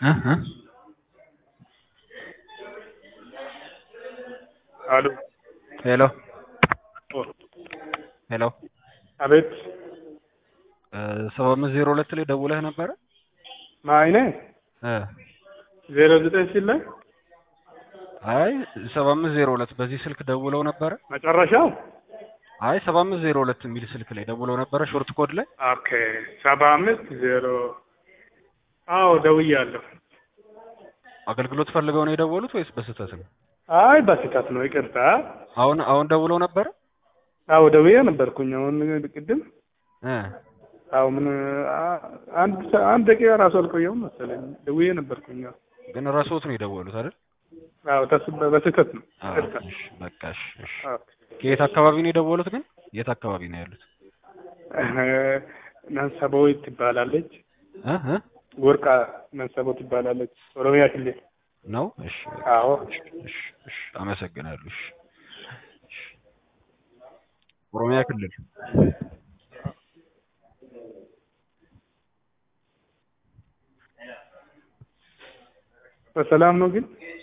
እ እ አሉ ሄሎ ሄሎ አቤት ሰባ አምስት ዜሮ ሁለት ላይ ደውለህ ነበረ? ማይነ እ ዜሮ ዘጠኝ ሲል ላይ አይ ሰባ አምስት ዜሮ ሁለት በዚህ ስልክ ደውለው ነበረ? መጨረሻው አይ ሰባ አምስት ዜሮ ሁለት የሚል ስልክ ላይ ደውለው ነበረ ሾርት ኮድ ላይ ኦኬ ሰባ አምስት ዜሮ አዎ ደውያለሁ። አገልግሎት ፈልገው ነው የደወሉት ወይስ በስህተት ነው? አይ በስህተት ነው ይቅርታ። አሁን አሁን ደውለው ነበረ? አዎ ደውዬ ነበርኩኝ አሁን ቅድም እ አዎ ምን አ- አንድ ሰ- አንድ ደቂቃ ራሱ አልቆየሁም መሰለኝ ደውዬ ነበርኩኝ። አዎ ግን ረሶት ነው የደወሉት አይደል? አዎ ተስ- በስህተት ነው አዎ፣ ይቅርታ። እሺ፣ በቃ እሺ፣ እሺ። አዎ። ከየት አካባቢ ነው የደወሉት ግን? የት አካባቢ ነው ያሉት? መንሰቦ ትባላለች። እ እ ወርቃ መንሰቦ ትባላለች። ኦሮሚያ ክልል ነው? እሺ፣ አዎ እሺ፣ እሺ፣ እሺ። አመሰግናለሁ። እሺ፣ እሺ። ኦሮሚያ ክልል በሰላም ነው ግን